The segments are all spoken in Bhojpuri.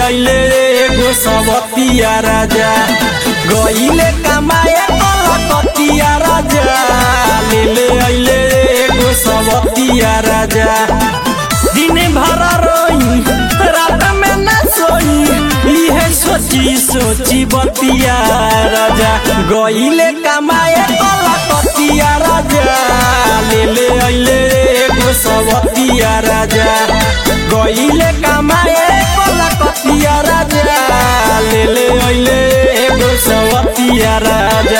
अइले एगो सबतिया राजा गइले कमाए कलकतिया राजा ले ले अइले एगो सबतिया राजा दिन भर रोई रात में न सोई इहे सोची सोची बतिया राजा गइले कमाए कलकतिया राजा ले ले अइले एगो सबतिया राजा गइले कमाए कलकतिया राजा ले ले अइले एगो सबतिया राजा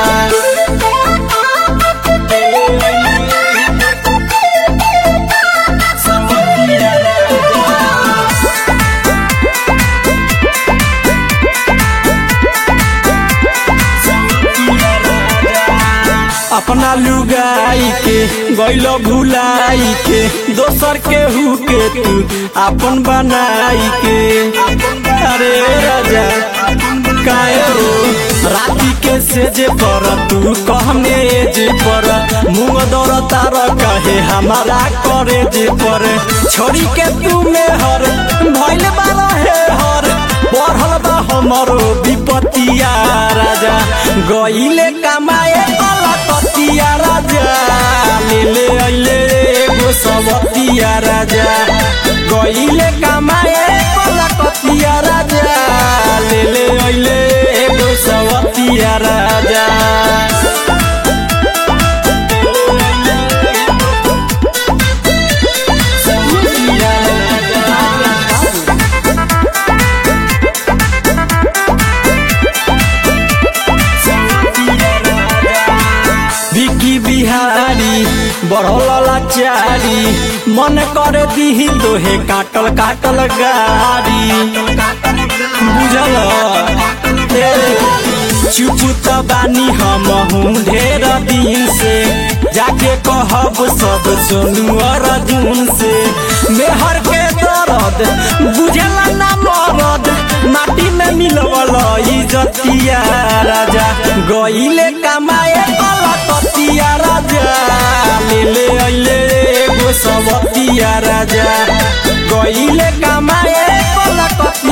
सबतिया अपना लुगाई के गैल भुलाई के दोसर के हु के तू अपन बनाई के अरे राजा काहे हो राती के सेजे पर तू कहने जे पर मुंह दौर तार कहे हमारा करे जे पर छोड़ी के तू में हर भइल बारा हे हर बढ़ल बा हमरो विपतिया राजा गइले कमाए कलकतिया राजा ले ले अइले एगो सबतिया राजा गइले कमाए कलकतिया राजा ले ले अइले एगो सबतिया राजा सबतिया राजा बिकी बिहारी बढ़ल लाचारी मन कर दीही तोहे काटल काटल गारी बुझल ए, चुप त बानी हम हूँ ढेर दिन से जाके कहब सब सोनू अर्जुन से मेहर के दर्द बुझला ना मरद माटी में मिलवल इजतिया राजा गइले कमाए कलकतिया राजा ले ले अइले एगो सबतिया राजा गइले कमाए कलकतिया